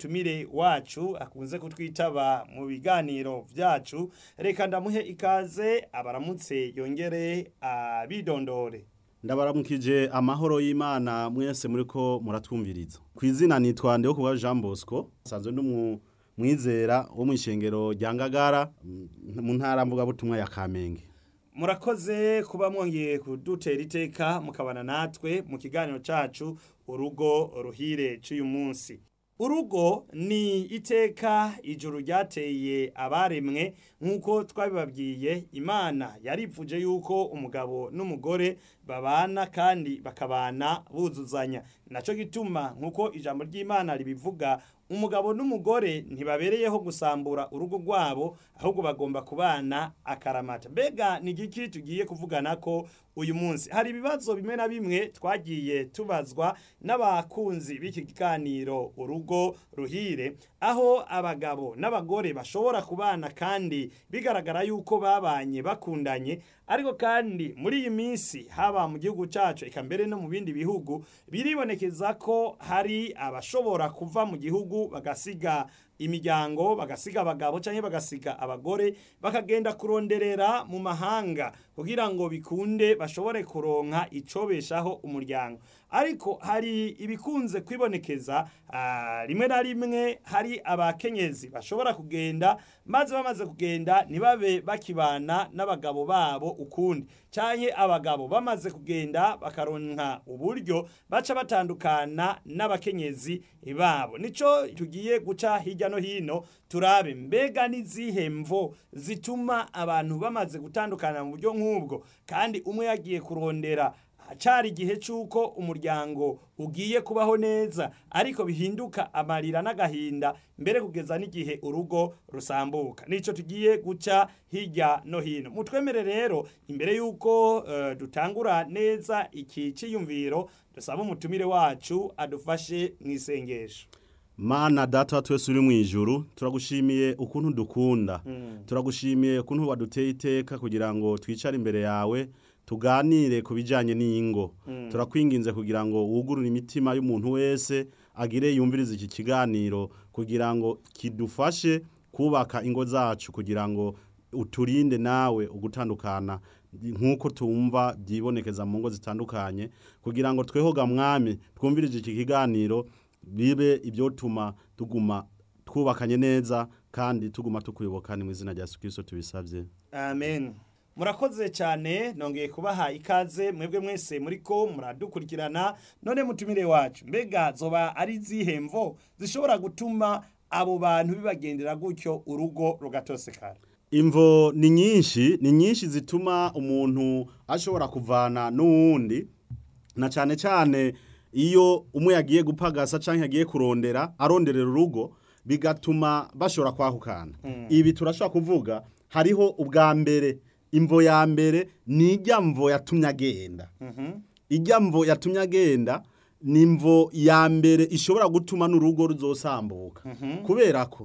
n'umutumire wacu akunze kutwitaba mu biganiro vyacu reka ndamuhe ikaze abaramutse yongere abidondore ndabaramukije amahoro y'imana mwese muriko muratwumviriza ku izina nitwa ndeho kuba jean bosco nsanzwe n'umwizera wo mu ishengero rya ngagara mu ntara mvugabutumwa ya kamenge murakoze kuba mwongeye kudutera iteka mukabana natwe mu kiganiro cacu urugo ruhire c'uyu munsi urugo ni iteka ijuru ryateye abaremwe nk'uko twabibabwiye imana yaripfuje yuko umugabo n'umugore babana kandi bakabana buzuzanya naco gituma nk'uko ijambo ry'imana ribivuga umugabo n'umugore ntibabereyeho gusambura urugo rwabo ahubwo bagomba kubana akaramata mbega ni igiki tugiye kuvugana ko uyu munsi hari ibibazo bimwe na bimwe twagiye tubazwa n'abakunzi b'iki kiganiro urugo ruhire aho abagabo n'abagore bashobora kubana kandi bigaragara yuko babanye bakundanye ariko kandi muri iyi minsi haba mu gihugu cyacu eka mbere no mu bindi bihugu biribonekeza ko hari abashobora kuva mu gihugu bagasiga imiryango bagasiga abagabo cyangwa bagasiga abagore bakagenda kuronderera mu mahanga kugira ngo bikunde bashobore kuronka icobeshaho umuryango ariko hari ibikunze kwibonekeza rimwe na rimwe hari abakenyezi bashobora kugenda maze bamaze kugenda ntibabe bakibana n'abagabo babo ukundi cyangwa abagabo bamaze kugenda bakaronka uburyo baca batandukana n'abakenyezi babo nico tugiye guca hirya no hino turabe mbega n'izihe mvo zituma abantu bamaze gutandukana mu buryo nk'ubwo kandi umwe yagiye kurondera hacari igihe cy'uko umuryango ugiye kubaho neza ariko bihinduka amarira n'agahinda mbere kugeza n'igihe urugo rusambuka nico tugiye guca hirya no hino mutwemere rero imbere y'uko uh, dutangura neza iki ciyumviro dusaba umutumire wacu adufashe mu isengesho mana data twese uri mu ijuru turagushimiye ukuntu dukunda turagushimiye ukuntu waduteye iteka kugira ngo twicare imbere yawe tuganire ku bijyanye n'ingo turakwinginze kugira ngo wugurure imitima y'umuntu wese agire yumvirize iki kiganiro kugira ngo kidufashe kubaka ingo zacu kugira ngo uturinde nawe ugutandukana nk'uko tumva byibonekeza mu ngo zitandukanye kugira ngo twehoga mwami twumvirije iki kiganiro bibe ibyo tuma tuguma twubakanye neza kandi tuguma tukuyoboka ni mu izina rya Yesu tubisabye amen murakoze cyane nongeye kubaha ikaze mwebwe mwese muri ko muradukurikirana none mutumire wacu mbega zoba ari zihemvo zishobora gutuma abo bantu bibagendera gutyo urugo rugatosekara imvo ni nyinshi ni nyinshi zituma umuntu ashobora kuvana n'uwundi na cyane cyane iyo umwe yagiye gupagasa cyangwa yagiye kurondera aronderera urugo bigatuma bashobora kwahukana ibi turashobora kuvuga hariho ubwa mbere imvo ya mbere ni ijya mvo yatumye agenda ijya mvo yatumye agenda ni imvo ya mbere ishobora gutuma n'urugo ruzosambuka kubera ko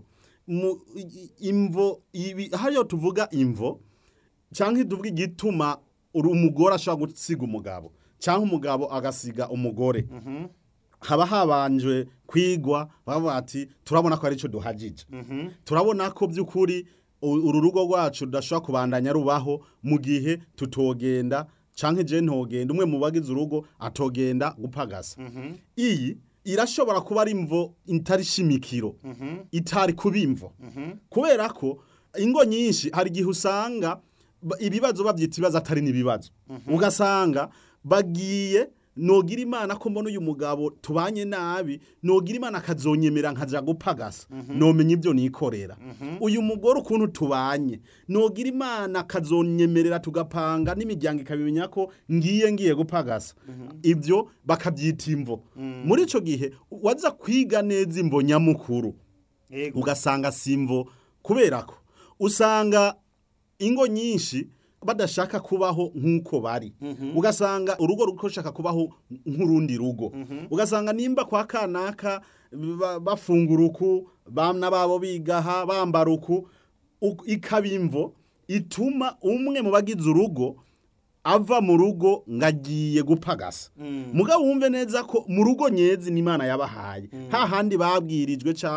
imvo hariyo tuvuga imvo cyangwa tuvuga igituma umugore ashobora gusiga umugabo cyangwa umugabo agasiga umugore haba habanje kwigwa bavuga ati turabona ko ari cyo duhagije turabona ko by'ukuri uru rugo rwacu rudashobora kubandanya rubaho mu gihe tutogenda cyangwa igihe ntogenda umwe mu bagize urugo atogenda gupagasa iyi irashobora kuba ari imvo itari shimikiro itari kuba imvo kubera ko ingo nyinshi hari igihe usanga ibibazo babyita ibibazo atari n'ibibazo ugasanga bagiye nogira imana ko mbona uyu mugabo tubanye nabi nogira imana akazonyemera nkaja gupagasa nomenya ibyo nikorera uyu mugore ukuntu tubanye nogira imana akazonyemerera tugapanga n'imiryango ikabimenya ko ngiye ngiye gupagasa ibyo bakabyita imvo muri ico gihe waza kwiga neza imvo nyamukuru ugasanga simvo kubera ko usanga ingo nyinshi badashaka kubaho nk'uko bari ugasanga urugo rushaka kubaho nk'urundi rugo ugasanga nimba kwa kanaka bafungura uku bana babo bigaha bambara uku ikaba imvo ituma umwe mu bagize urugo ava mu rugo ngagiye gupagasa mugabo wumve neza ko mu rugo nyezi n'imana yabahaye hahandi babwirijwe